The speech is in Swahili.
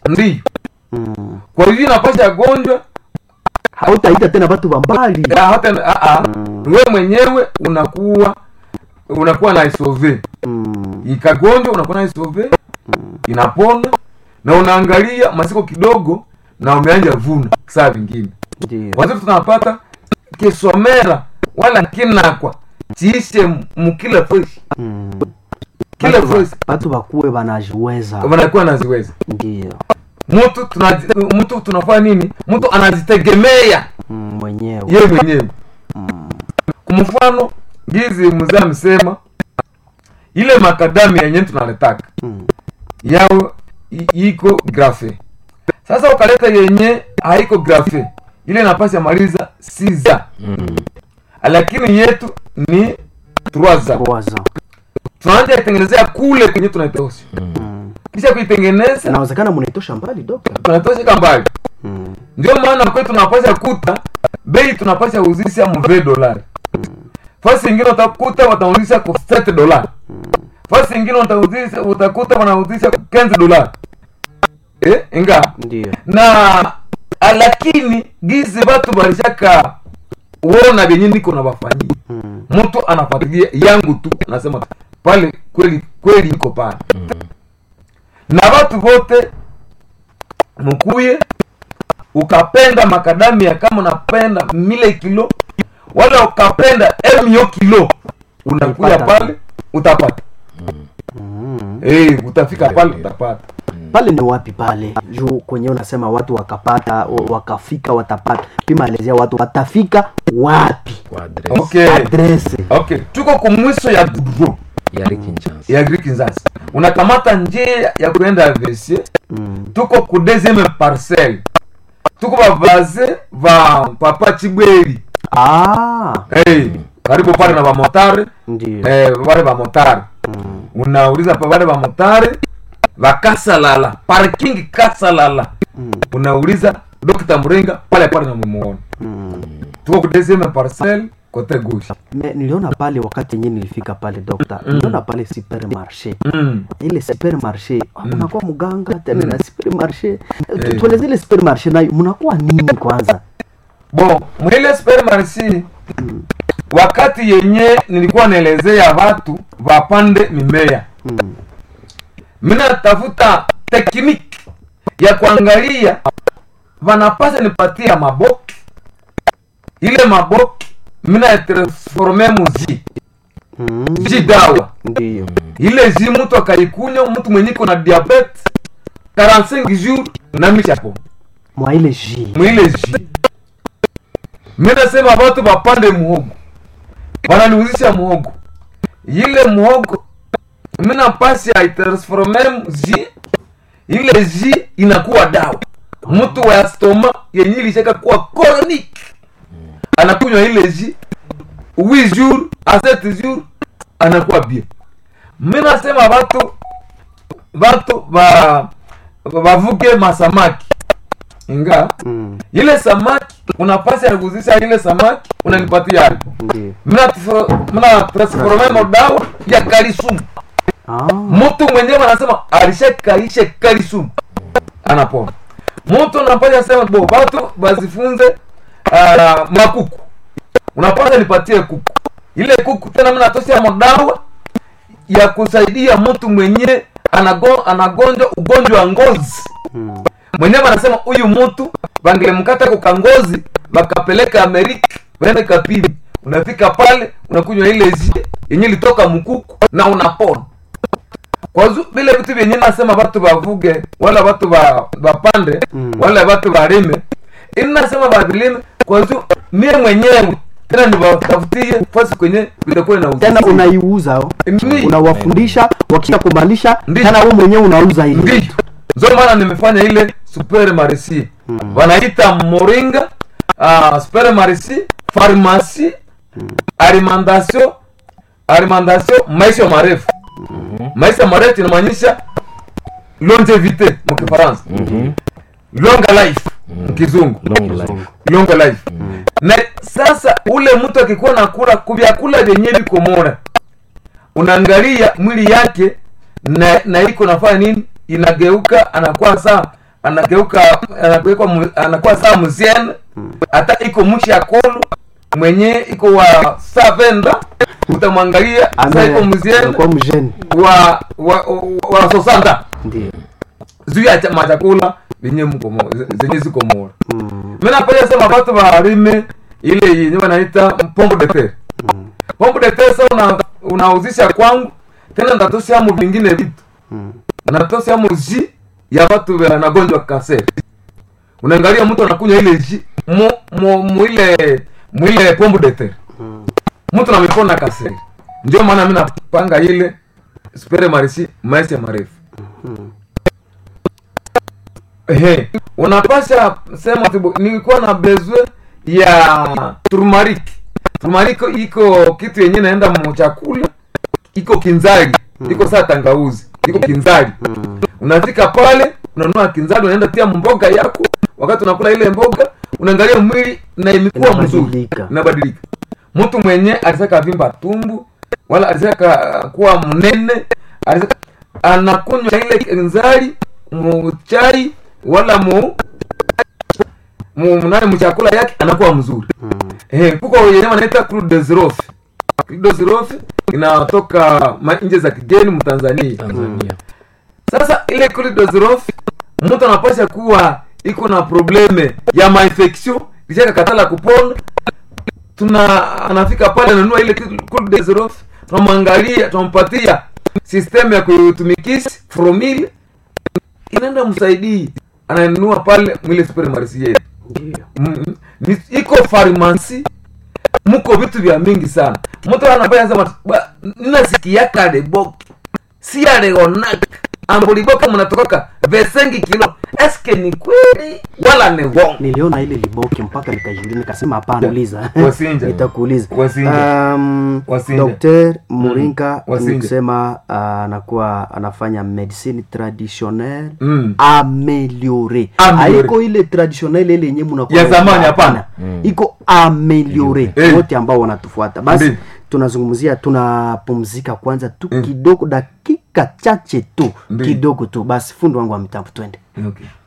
ndiyo mm. kwa hivyo inapasha gonjwa hautaita tena watu wa mbali ya hata a a we mwenyewe unakuwa unakuwa na isove mm. ikagonjwa unakuwa na isove inapona na unaangalia masiko kidogo na umeanja vuna saa vingine ndio watoto tunapata kisomera wala kinakwa chiishe mukila fresh mm. kila Watu wa- fresh watu wakuwe wanajiweza wanakuwa naziweza ndio mtu tunaji- mtu tunafanya nini mtu anazitegemea mm, mwenyewe ye mwenyewe kwa mfano gizi mzee amesema ile makadami yenye tunaletaka mm. yao i- iko grafe sasa ukaleta yenye haiko grafe ile napasi amaliza siza lakini yetu ni truaza Waza. tunaanja itengenezea kule kwenye tunaitosha Mm. kisha kuitengeneza inawezekana munaitosha mbali dokta tunatosheka mbali mm. ndio maana kwetu tunapasha kuta bei tunapasha uzisha mve dolari fasi ingine utakuta watauzisha kwa 7 dolari fasi ingine utauzisha utakuta wanauzisha kwa 15 dolari eh inga ndio na a- lakini gizi batu balishaka uona vyenye niko na bafanyia mm. mtu anafuatilia yangu tu anasema pale kweli kweli iko pale na watu wote mkuye ukapenda makadamia kama unapenda mile kilo wala ukapenda emio kilo unakuya Utapata. pale utapata Mm. hey, utafika pale utapata pale ni wapi pale juu kwenye unasema watu wakapata wa- wakafika watapata pimaelezea watu watafika wapi kwa adresi okay adrese okay tuko kumwiso ya gudro ya Rikinshasa. ya Greek Nzasi unakamata njia ya kuenda Vesie mm. tuko ku deuxième parcelle tuko bavaze va papa Chibweli ah, hey, karibu pale na bamotare ndio eh, wale bamotare mm. unauliza pa wale bamotare vakasalala parking kasalala Mm. unauliza Dr. Mrenga pale pale namuona Mm. tuko ku deuxième parcelle kote gauche Me, niliona pale wakati yenyewe nilifika pale dokta niliona pale supermarché mm. ile supermarché ah, mnakuwa mganga tena na supermarché Tu- Eh. tueleze ile supermarché nayo mnakuwa nini kwanza bon mwile supermarché wakati yenye nilikuwa naelezea watu wapande mimea mm. mina tafuta tekniki ya kuangalia vanapasa nipatia maboki ile maboki mina transforme muzi Mm. ji dawa ndio ile ji mtu akaikunywa mtu mwenye iko na diabete 45 jours na michapo mwa ile ji mwile ji minasema watu wapande muhogo wananiuzisha muhogo ile muhogo mina pasi aitransforme ji ile ji inakuwa dawa mtu wa stoma yenye ilishaka kuwa chronique anakunywa ile ji 8 jours a 7 jours anakuwa bien minasema watu watu va vavuke masamaki inga mm. ile samaki unapasi ya kuzisha ile samaki unanipatia hapo ndio mina tfro- mina transforme modawa ya kalisumu ah. mtu mwenyewe anasema alishakaisha kalisumu anapona mtu unapasha sema bo watu bazifunze uh, makuku unapasha nipatie kuku ile kuku tena mimi natosha modawa ya kusaidia mtu mwenye anago, anagonjwa ugonjwa wa ngozi mm. mwenyewe anasema huyu mtu bangelemkata kukangozi bakapeleka amerika waende kapini unafika pale unakunywa ile zi yenye litoka mkuku na unapona kwazu vile vitu vyenye nasema watu bavuge wala watu ba- bapande Mm. wala watu balime ini nasema bavilime kwazu mie mwenyewe tena nibatafutie fasi kwenye vitakuwa na tena unaiuza oh. Ndi- unawafundisha wakisha kumalisha Ndi- tena wewe mwenyewe unauza ile ndio ndio maana nimefanya ile super marisi wanaita moringa uh, super marisi farmasi alimentation alimentation maisha marefu maisha marefu inamaanisha longevite mkifaransa longa life mkizungu Long life. longa life na sasa ule mtu akikuwa nakula kuvyakula vyenye viko mora unaangalia mwili yake na, na iko nafanya nini inageuka anakuwa saa anageuka anageuka mu- anakuwa saa muziene hata iko mushi ya kolu mwenye iko wa savenda utamwangalia saa iko muziene kwa mjeni wa wa, wa, wa sosanta ndio juu ya cha- machakula zenye mko mo- zenye ziko mora Mm, mi napenda sema batu barime ile yenye wanaita pombo de terre mm, pombo de terre sa una, unauzisha kwangu tena ndatosiamo vingine vitu mm. natosiamo ji ya watu wanagonjwa kaseri unaangalia mtu anakunywa ile ji mu, mu, mu ile mu ile pombo de terre Mm. mtu namepona kaseri ndio maana mi napanga ile spere marisi maisha marefu Mm. Ehe, unapasha sema tibu, nilikuwa na bezwe ya turmarik turmarik iko kitu yenye naenda mchakula iko kinzari iko saa tangauzi iko kinzari Mm. unafika pale unanunua kinzari unaenda tia mboga yako wakati unakula ile mboga unaangalia mwili na imekuwa mzuri Inabadilika. inabadilika mtu mwenye alisaka vimba tumbu wala alisaka kuwa mnene alisaka anakunywa ile kinzari muchai wala mu mu nani mchakula yake anakuwa mzuri Mm. eh kuko yenye wanaita crude de zirofi crude de zirofi inatoka ma- nje za kigeni mtanzania tanzania sasa ile colidozirof mtu anapasha kuwa iko na probleme ya mainfection lishaka katala kupona tuna anafika pale ananua ile colidozirof tunamwangalia tunampatia sistemu ya kutumikisi fromil inaenda msaidii ananunua pale mwile supermarisi yetu Ndio. Mm, ni- iko farmasi muko vitu vya mingi sana mtu anafanya sema "Ba, ninasikiaka debok si aleonak ambuliboka mnatokaka vesengi kilo eske ni kweli wala ni wongo niliona ile liboki mpaka nikajiuliza nikasema hapana uliza Wasinja. nitakuuliza Wasinja. um, Wasinja. Dr. Muringa Wasinja. ni kusema uh, anakuwa anafanya medicine traditionnelle Mm. ameliore Ameliore. haiko ile traditionnelle ile yenye mnakuwa Ya zamani, hapana. iko ameliore Eh. wote ambao wanatufuata basi Ndiyo. tunazungumzia tunapumzika kwanza tu Mm. kidogo dakika chache tu Ndiyo. kidogo tu basi fundi wangu wa mitambo twende okay.